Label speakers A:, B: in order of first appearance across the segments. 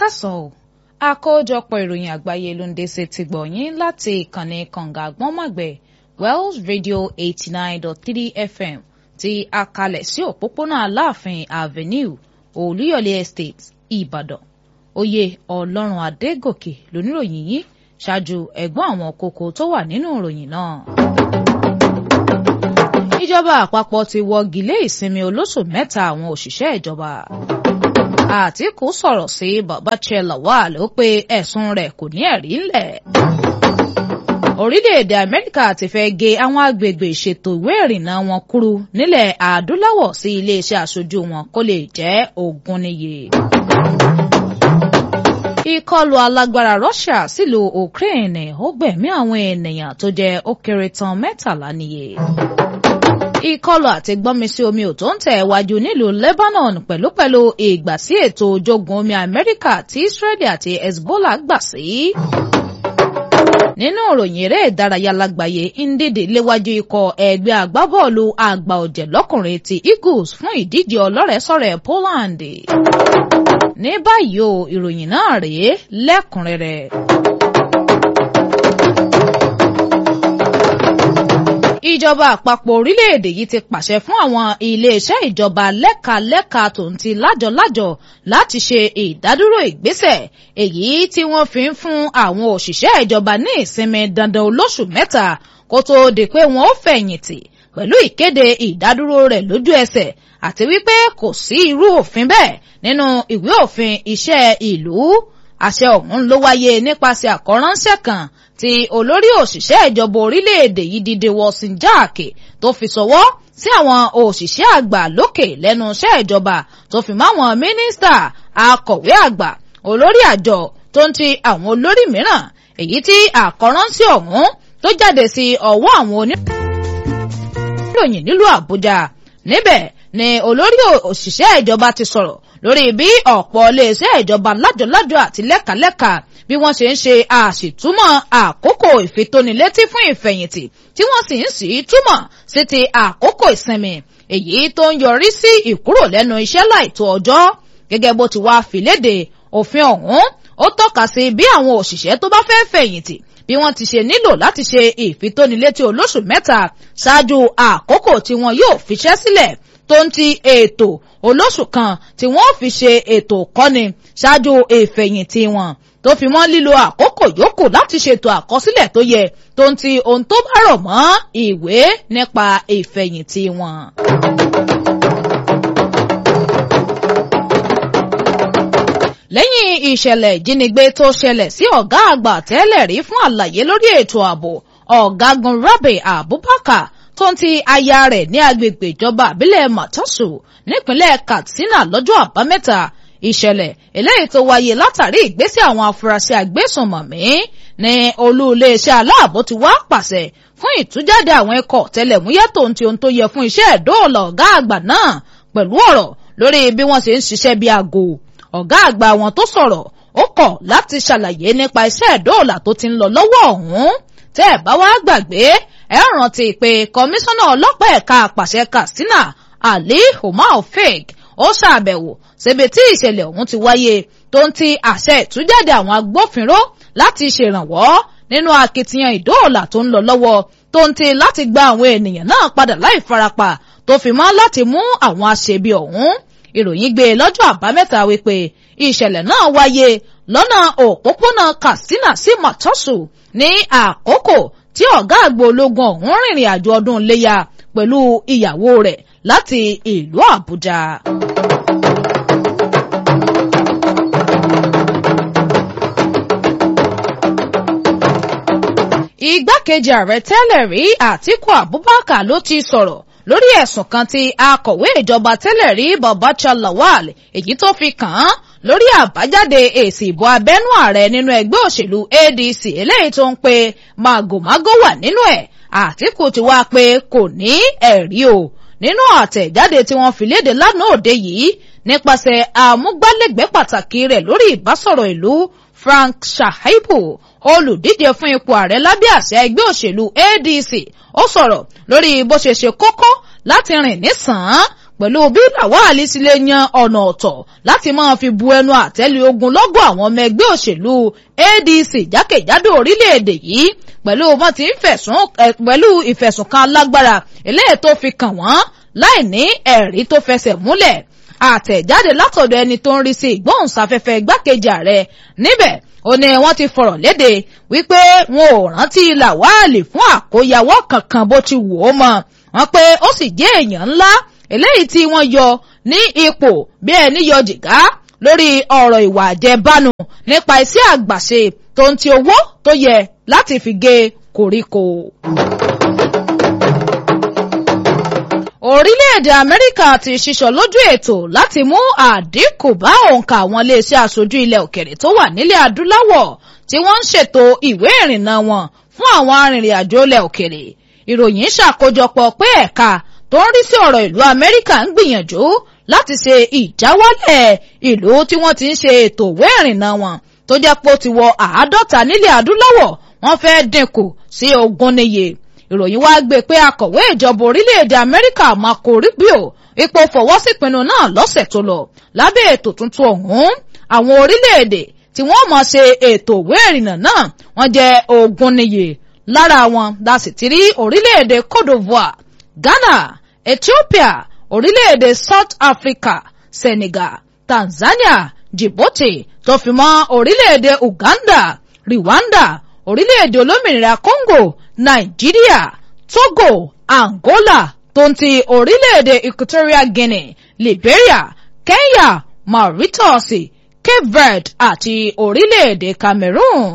A: káàsán o àkójọpọ̀ ìròyìn àgbáyé ló ń dé sí ti gbọ̀nyìn láti ìkànnì kànga àgbọ́nmọ̀gbẹ̀ Wells Radio eighty nine dot three FM ti akalẹ̀ sí òpópónà Aláàfin Avenue Olúyọ̀lé Estate Ìbàdàn oyè Ọlọ́run Adégòkè lóníròyìn yìí ṣáájú ẹ̀gbọ́n àwọn kókó tó wà nínú ìròyìn náà. ìjọba àpapọ̀ ti wọ́gi lé ìsinmi olóṣù mẹ́ta àwọn òṣìṣẹ́ ìjọba. Àtíkù sọ̀rọ̀ sí Babachir Lawal ó pé ẹ̀sùn rẹ̀ kò ní ẹ̀rí ńlẹ̀. Orílẹ̀-èdè Amẹ́ríkà ti fẹ́ gé àwọn agbègbè ìṣètò ìwé ìrìnnà wọn kúrú nílẹ̀ Adúláwọ̀ sí iléeṣẹ́ aṣojú wọn kó lè jẹ́ ogún níye. Ìkọlù alágbára Russia sílùú Ukraine ó gbẹ̀mí àwọn ènìyàn tó jẹ́ ó kéré tán mẹ́tàlá níye ìkọlù àti gbọ́nmisí omi ò tó ń tẹ̀ wájú nílùú Lebanon pẹ̀lúpẹ̀lú ìgbà sí ètò ojogun omi Amẹ́ríkà tí Israeli àti Hezbollah gbà sí. nínú ìròyìn eré ìdárayá lágbàáyé Ndidi léwájú ikọ̀ ẹgbẹ́ agbábọ́ọ̀lù àgbà ọ̀jẹ̀ lọ́kùnrin ti Eagles fún ìdíje ọlọ́rẹ̀ẹ́sọ̀rẹ̀ Poland. ní báyìí o ìròyìn náà rèé lẹ́kùnrẹ́rẹ́. ìjọba àpapọ̀ orílẹ̀-èdè yìí ti pàṣẹ fún àwọn iléeṣẹ́ ìjọba lẹ́ka-lẹ́ka tó ń ti lájọ-lájọ láti ṣe ìdádúró ìgbésẹ̀ èyí tí wọ́n fi ń fún àwọn òṣìṣẹ́ ìjọba ní ìsinmi dandan olóṣù mẹ́ta kó tó di pé wọ́n ó fẹ̀yìntì pẹ̀lú ìkéde ìdádúró rẹ̀ lójú ẹsẹ̀ àti wípé kò sí irú òfin bẹ́ẹ̀ nínú ìwé òfin iṣẹ́ ìlú àṣẹ ọ̀hún ló wáyé nípasẹ̀ àkọ́ránṣẹ́ kan tí olórí òṣìṣẹ́ ìjọba orílẹ̀-èdè yìí dìde wọ́sìn jáàkì tó fi sọwọ́ sí àwọn òṣìṣẹ́ àgbà lókè lẹ́nu iṣẹ́ ìjọba tó fi máwọn mínísítà akọ̀wé àgbà olórí àjọ tó ń ti àwọn olórí mìíràn èyí tí àkọ́ránṣẹ́ ọ̀hún tó jáde sí ọwọ́ àwọn oníròyìn nílùú Àbújá níbẹ̀ ni olórí òṣìṣẹ́ ìjọba ti sọ̀rọ̀ lórí bí ọ̀pọ̀ iléeṣẹ́ ìjọba lájọlájọ àti lẹ́kàlẹ́kà bí wọ́n ṣe ń ṣe àṣìtúmọ̀ àkókò ìfitónilétí fún ìfẹ̀yìntì tí wọ́n sì ń sì túmọ̀ sí ti àkókò ìsinmi èyí tó ń yọrí sí ìkúrò lẹ́nu iṣẹ́ láìtó ọjọ́ gẹ́gẹ́ bó ti wá fìlédè òfin ọ̀hún ó tọ́ka sí bí àwọn òṣìṣẹ́ tó bá fẹ́ fẹ̀yìntì bí wọ́n ti ṣe nílò láti ṣe ìfitónilétí olóṣù mẹ́ta ṣáájú àkókò tí wọn yóò fiṣẹ́ sílẹ̀ tó ń ti ètò olóṣù kan tí wọ́n fi ṣe ètò kọ́ni ṣáájú ìfẹ̀yìntì wọn tó fi mọ́ lílo àkókò yòókù láti ṣètò àkọsílẹ̀ tó yẹ tó ń ti ohun tó bá rọ̀ mọ́ ìwé nípa ìfẹ̀yìntì wọn. lẹ́yìn ìṣẹ̀lẹ̀ ìjínigbé tó ṣẹlẹ̀ sí ọ̀gá àgbà tẹ́lẹ̀ rí fún àlàyé lórí ètò ààbò ọ̀gágun Rabi Abubakar tó ń ti aya rẹ̀ ní agbègbè ìjọba àbílẹ̀ Matasu nípínlẹ̀ Katsina lọ́jọ́ àbámẹ́ta ìṣẹ̀lẹ̀ eléyìí tó wáyé látàrí ìgbésẹ̀ àwọn afurasí agbésùnmọ̀mí ní olú iléeṣẹ́ aláàbò ti wá pàṣẹ fún ìtújáde àwọn ikọ̀ tẹlẹ̀múyẹ́ tó ń ti ohun tó yẹ fún iṣẹ́ ìdóòlà ọ̀gá àgbà náà pẹ̀lú ọ̀rọ̀ lórí bí wọ́n ṣe ń ṣiṣẹ́ bí aago ọ̀gá àgbà wọn tó sọ̀rọ̀ ó kọ̀ láti ṣàlàyé nípa iṣẹ́ ìdóòlà tó ti ń lọ lọ́wọ́ ọ̀hún tẹ́ ẹ̀ bá wá gbàgbé ẹ rántí pé kọmíṣánná ọlọ́pàá ẹ̀ka àpàṣẹ Katsina Ali Umar Fake ó ṣàbẹ̀wò síbi tí ìṣẹ̀lẹ̀ ọ̀hún ti wáyé tó ń ti àṣẹ ìtújáde àwọn agbófinró láti ṣèrànwọ́ nínú akitiyan ìdóòlà tó ń lọ lọ́wọ́ tó ń ti láti gba àwọn ènìyàn náà padà láì farapa tó fi mọ́ láti mú àwọn aṣebi ọ̀hún ìròyìn gbé lọ́jọ́ àbámẹ́ta wípé ìṣẹ̀lẹ̀ náà wáyé lọ́nà òpópónà Katsina sí Matasu ní àkókò tí ọ̀gá àgbò ológun ọ̀hún rìnrìn àjò ọdún iléyà pẹ̀lú ìyàwó rẹ̀ láti ìlú Àbújá. igbákejì ààrẹ tẹ́lẹ̀ rí Àtíkù Abubakar ló ti sọ̀rọ̀ lórí ẹ̀sùn kan tí akọ̀wé ìjọba tẹ́lẹ̀ rí Babachir Lawal èyí tó fi kàn án lórí àbájáde èsì ìbò abẹ́nú ààrẹ nínú ẹgbẹ́ òṣèlú ADC eléyìí tó ń pe màgòmágó wà nínú ẹ̀ Àtíkù ti wá pé kò ní ẹ̀rí o nínú àtẹ̀jáde tí wọ́n fi léde lánàá òde yìí nípasẹ̀ àmúgbálẹ́gbẹ̀ẹ́ pàtàkì rẹ̀ lórí ìbásọ̀rọ̀ ìlú Frank Shaibu olùdíje fún ipò ààrẹ lábẹ́ àṣẹ ẹgbẹ́ òṣèlú ADC ó sọ̀rọ̀ lórí bó ṣe ṣe kókó láti rìn nísàn-án pẹ̀lú bí lawal sì lè yan ọ̀nà ọ̀tọ̀ láti máa fi bu ẹnu àtẹ́lu ogun lọ́gọ̀ àwọn ọmọ ẹgbẹ́ òṣèlú adc jákèjádò orílẹ̀-èdè yìí pẹ̀lú wọn ti ń fẹ̀sùn pẹ̀lú ìfẹ̀sùnkan alágbára eléyìí tó fi kàn wọ́n láì ní ẹ̀rí tó fẹsẹ̀ múlẹ̀ àtẹ̀jáde látọ̀dọ̀ ẹni tó ń rí sí ìgbóhùnsáfẹ́fẹ́ igbákejì ààrẹ níbẹ̀ ó ní wọ́n ti fọ̀rọ̀ léde wípé wọn ò rántí làwálì fún àkóyawọ́ kankan bó ti wù ó mọ́ wọn pé ó sì jẹ́ èèyàn ńlá eléyìí tí wọ́n yọ ní ipò bí ẹni yọ jìgá lórí ọ̀rọ̀ ìwà àjẹbánu nípa iṣẹ́ àgbàṣe tó ń ti owó tó yẹ láti fi gé koríko. orílẹ̀-èdè amẹ́ríkà ti ṣiṣọ́ lójú ètò láti mú àdínkù bá òǹkà àwọn iléeṣẹ́ aṣojú ilẹ̀ òkèrè tó wà nílẹ̀ adúláwọ̀ tí wọ́n ń ṣètò ìwé ìrìnnà wọn fún àwọn arìnrìn-àjò ilẹ̀ òkèrè ìròyìn ṣàkójọpọ̀ pé ẹ̀ka tó ń rí sí ọ̀rọ̀ ìlú amẹ́ríkà ń gbìyànjú láti ṣe ìjáwálẹ̀ ìlú tí wọ́n ti ń ṣe ètò ìwé ìrìnnà wọn tó jẹ́ pé ó ti wọ àádọ́ta nílẹ̀ adúláwọ̀ wọ́n fẹ́ dínkù sí ogún níye ìròyìn wá gbé pé akọ̀wé ìjọba orílẹ̀-èdè amẹ́ríkà marco rubio ipò fọwọ́sípinnu náà lọ́sẹ̀ tó lọ lábẹ́ ètò tuntun ọ̀hún àwọn orílẹ̀-èdè tí wọ́n mọ̀ ṣe ètò ìwé ìrìnnà náà wọ́n jẹ́ ogún níye lára wọn la sì ti rí orílẹ̀-èdè cote divoire ghana ethiopia orílẹ̀-èdè south africa senegal tanzania djibouti tó fi mọ́ orílẹ̀-èdè uganda rwanda orílẹ̀-èdè olómìnira congo nàìjíríà togo angola tó ń ti orílẹ̀-èdè equatorial guinea liberia kenya mauritius cape verde àti orílẹ̀-èdè cameroon.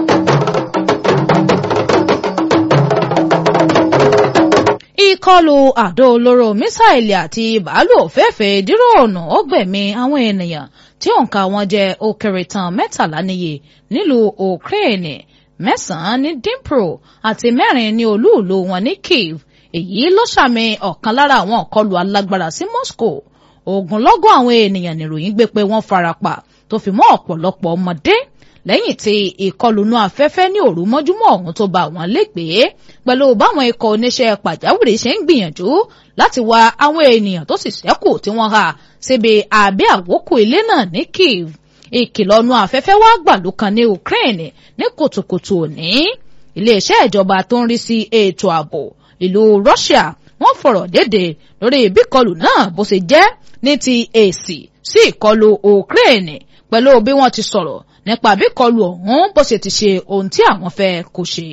A: ìkọlù àdó olóró mísáìlì àti bàálù òféèfé díròònù ó gbẹ̀mí àwọn ènìyàn tí òǹkà wọn jẹ́ ó kéré tán mẹ́tàlá níye nílùú ukraine mẹ́sàn-án ní dnipro àti mẹ́rin ní olúùlú wọn ní kiev èyí ló ṣàmì ọ̀kan lára àwọn ìkọlù alágbára sí moscow ogunlọ́gọ̀ àwọn ènìyàn nìròyìn gbé pé wọ́n farapa tó fi mọ́ ọ̀pọ̀lọpọ̀ ọmọdé lẹ́yìn tí ìkọlùnú afẹ́fẹ́ ní òru mọ́júmọ́ ọ̀hún tó bá wọn légbèé pẹ̀lú báwọn ikọ̀ oníṣẹ́ pàjáwìrì ṣe ń gbìyànjú láti wá àwọn ènìyàn tó sì ṣẹ́kù tí wọ́n há síbi àbí àwókù ilé náà ní kiev ìkìlọ̀nù afẹ́fẹ́ wá gbàlú kan ní ukraine ní kùtùkùtù òní iléeṣẹ́ ìjọba tó ń rí sí ètò ààbò ìlú russia wọ́n fọ̀rọ̀ dédé lórí ìbíkọlù náà bó ṣe jẹ́ ní ti èsì sí ìkọlù ukraine pẹ̀lú bí wọ́n ti sọ̀rọ̀ nípa àbíkọlù ọ̀hún bó ṣe ti ṣe ohun tí àwọn fẹ́ kó ṣe.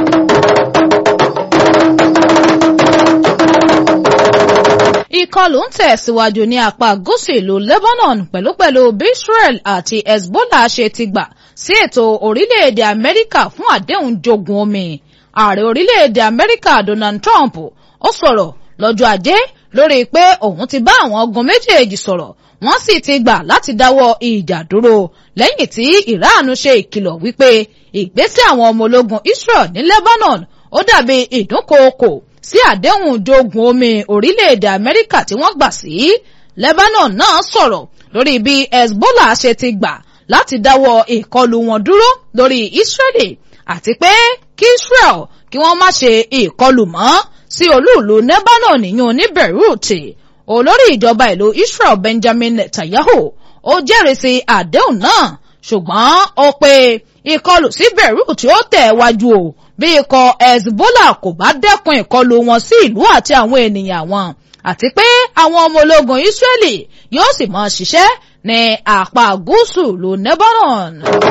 A: ìkọlù ń tẹ̀síwájú ní apá gúúsù ìlú lebanon pẹ̀lúpẹ̀lú bí israel àti hezbollah ṣe ti gbà sí ètò orílẹ̀-èdè amẹ́ríkà fún àdéhùn jogun omi ààrẹ orílẹ̀-èdè amẹ́ríkà donald trump ó sọ̀rọ̀ lọ́jọ́ ajé lórí pé òun ti bá àwọn ogun méjèèjì sọ̀rọ̀ wọ́n sì ti gbà láti dáwọ́ ìjà dúró lẹ́yìn tí iran ṣe ìkìlọ̀ wípé ìgbésẹ̀ àwọn ọmọ ológun israel ní lebanon ó dàbí ìdúnkookò sí àdéhùn jogun omi orílẹ̀-èdè amẹ́ríkà tí wọ́n gbà sí lebanon náà sọ̀rọ̀ lórí bí hezbollah ṣe ti gbà láti dáwọ́ ìkọlù wọn dúró lórí israeli àti pé kí israel kí wọ́n má ṣe ìkọlù mọ́ sí olúùlú lebanon níyún ní beirut olórí ìjọba ìlú israel benjamin netanyahu ó jẹ́rìsí àdéhùn náà ṣùgbọ́n ó pe ìkọlù sí beirut ó tẹ̀ wájú o bí ikọ̀ hezbollah kò bá dẹ́kun ìkọlù wọn sí ìlú àti àwọn ènìyàn wọn àti pé àwọn ọmọ ológun israeli yóò sì máa ṣiṣẹ́ ní apá gúúsù ìlú lebanon.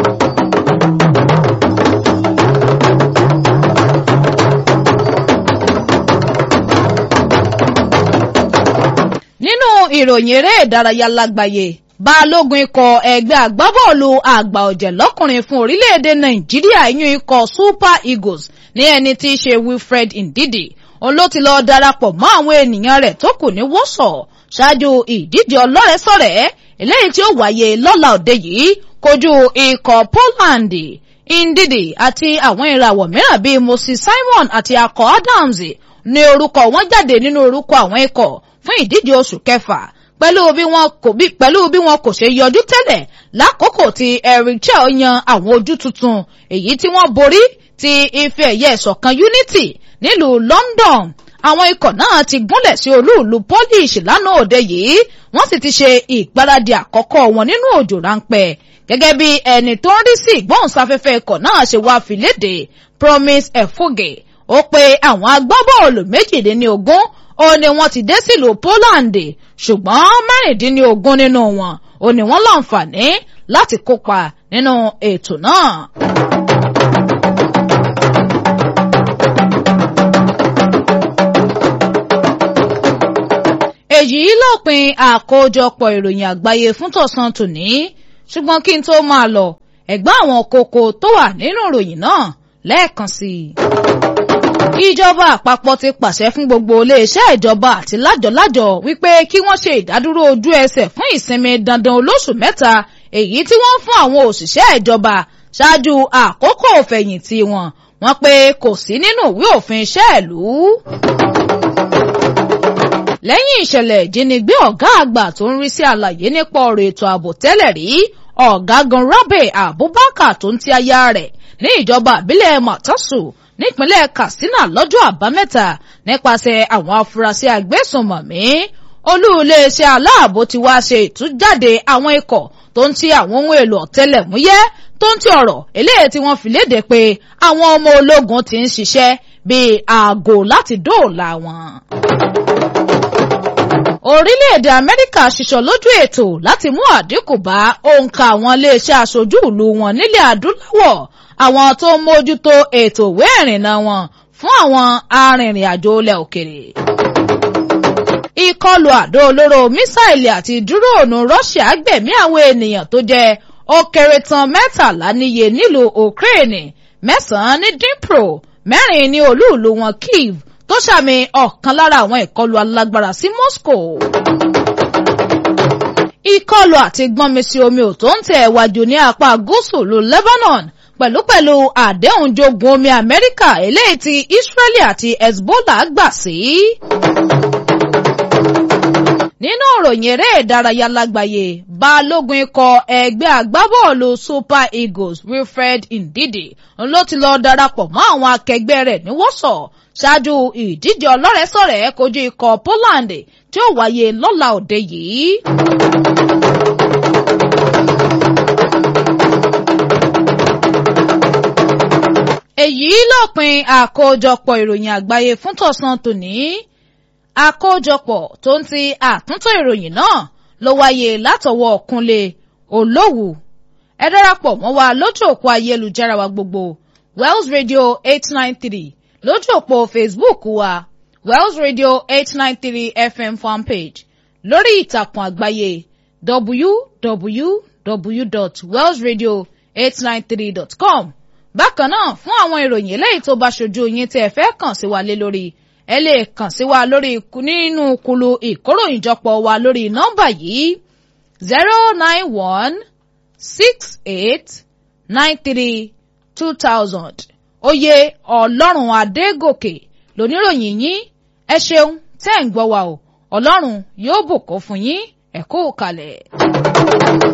A: nínú ìròyìn eré ìdárayá lágbàáyé balógun ikọ̀ ẹgbẹ́ agbábọ́ọ̀lù àgbà ọ̀jẹ̀ lọ́kùnrin fún orílẹ̀-èdè nàìjíríà yún ikọ̀ super eagles ní ẹni tí í ṣe wilfred ndidi òun ló ti lọ darapọ̀ mọ́ àwọn ènìyàn rẹ̀ tó kù ní wọ́sọ̀ ṣáájú ìdíje ọlọ́rẹ̀ẹ́sọ̀rẹ́ eléyìí tí ó wáyé lọ́la òde yìí kojú ikọ̀ poland ndidi àti àwọn ìràwọ̀ mìíràn bíi moses simon àti akọ adams ní orúkọ wọn jáde nínú orúkọ àwọn ikọ̀ fún ìdíje oṣù kẹfà pẹ̀lú bí wọn kò bí pẹ̀lú bí wọn kò ṣe yọjú tẹ́lẹ̀ lákòókò tí eric chel yan àwọn ojú tuntun èyí tí wọ́n borí ti ife ẹ̀yẹ ìṣọ̀kan unity nílùú london àwọn ikọ̀ náà ti gúnlẹ̀ sí olúùlú Polish lánàá òde yìí wọ́n sì ti ṣe ìgbáradì àkọ́kọ́ wọn nínú òjò ráńpẹ́ gẹ́gẹ́ bí ẹni tó ń rí sí ìgbóhùnsáfẹ́fẹ́ ikọ̀ náà ṣe wá fi léde Promise Efuge ó pe àwọn agbábọ́ọ̀lù méjìdínlógún ó ní wọ́n ti dé sílùú Poland ṣùgbọ́n mẹ́rìndínlógún nínú wọn ó ní wọ́n láǹfààní láti kópa nínú ètò náà. èyí lópin àkójọpọ̀ ìròyìn àgbáyé fún tọ̀sán tòní ṣùgbọ́n kí n tó máa lọ ẹ̀gbọ́n àwọn kókó tó wà nínú ìròyìn náà lẹ́ẹ̀kan sí i. ìjọba àpapọ̀ ti pàṣẹ fún gbogbo iléeṣẹ́ ìjọba àti lájọ̀lájọ̀ wípé kí wọ́n ṣe ìdádúró ojú ẹsẹ̀ fún ìsinmi dandan olóṣù mẹ́ta èyí tí wọ́n fún àwọn òṣìṣẹ́ ìjọba ṣáájú àkókò òfẹ̀yìntì wọn wọ́n pé kò sí nínú ìwé òfin iṣẹ́ ìlú lẹ́yìn ìṣẹ̀lẹ̀ ìjínigbé ọ̀gá àgbà tó ń rí sí àlàyé nípa ọ̀rọ̀ ètò ààbò tẹ́lẹ̀ rí ọ̀gágun Rabe Abubakar tó ń ti aya rẹ̀ ní ìjọba àbílẹ̀ Matasu nípínlẹ̀ Katsina lọ́jọ́ àbámẹ́ta nípasẹ̀ àwọn afurasí agbésùnmọ̀mí olú iléeṣẹ́ aláàbò ti wá ṣe ìtújáde àwọn ikọ̀ tó ń ti àwọn ohun èlò ọ̀tẹlẹ̀múyẹ́ tó ń ti ọ̀rọ̀ eléyìí tí wọ́n fi léde pé àwọn ọmọ ológun ti ń ṣiṣẹ́ bíi aago láti dóòlà wọn orílẹ̀-èdè amẹ́ríkà ṣiṣọ́ lójú ètò láti mú àdínkù bá òǹkà àwọn iléeṣẹ́ aṣojú ìlú wọn nílẹ̀ adúláwọ̀ àwọn tó ń mójútó ètò ìwé ìrìnnà wọn fún àwọn arìnrìn-àjò ilẹ̀ òkèrè. ìkọlù àdó olóró mísáìlì àti dúróònù Russia gbẹ̀mí àwọn ènìyàn tó jẹ́ ó kéré tán mẹ́tàlá níye nílùú Ukraine mẹ́sàn-án ní Dnipro mẹ́rin ní olúùlú wọn Kyiv tó ṣàmì ọ̀kan lára àwọn ìkọlù alágbára sí Moscow. ìkọlù àti gbọ́nmisí omi ò tó ń tẹ̀ wájú ní apá gúúsù lu Lebanon pẹ̀lúpẹ̀lú àdéhùn jogun omi Amẹ́ríkà eléyìí tí Israeli àti Hezbollah gbà sí. nínú ìròyìn eré ìdárayá lágbàáyé balógun ikọ̀ ẹgbẹ́ agbábọ́ọ̀lù Super Eagles Wilfred Ndidi ló ti lọ darapọ̀ mọ́ àwọn akẹgbẹ́ rẹ̀ ní Warsaw ṣáájú ìdíje ọlọ́rẹ̀ẹ́sọ̀rẹ́ kojú ikọ̀ Poland tí ó wáyé lọ́la òde yìí. èyí lópin àkójọpọ̀ ìròyìn àgbáyé fún tọ̀sán tòní àkójọpọ̀ tó ń ti àtúntò ìròyìn náà ló wáyé látọwọ́ Kúnlé Olówù ẹ darapọ̀ mọ́ wa lójú òpó ayélujára wa gbogbo Wells Radio eight nine three lójú òpó Facebook wa Wells Radio eight nine three FM fanpage lórí ìtàkùn àgbáyé www.wellsradio893.com bákan náà fún àwọn ìròyìn eléyìí tó bá ṣojú yín tí ẹ fẹ́ kàn sí wa lé lórí ẹ lè kàn sí wa lórí nínú kulu ìkóròyìnjọpọ̀ wa lórí nọ́mbà yìí zero nine one six eight nine three two thousand oyè ọlọ́run adégòkè lóníròyìn yín ẹ ṣeun tẹ́ ń gbọ́ wa o ọlọ́run yóò bùkún fún yín ẹ kú kalẹ̀.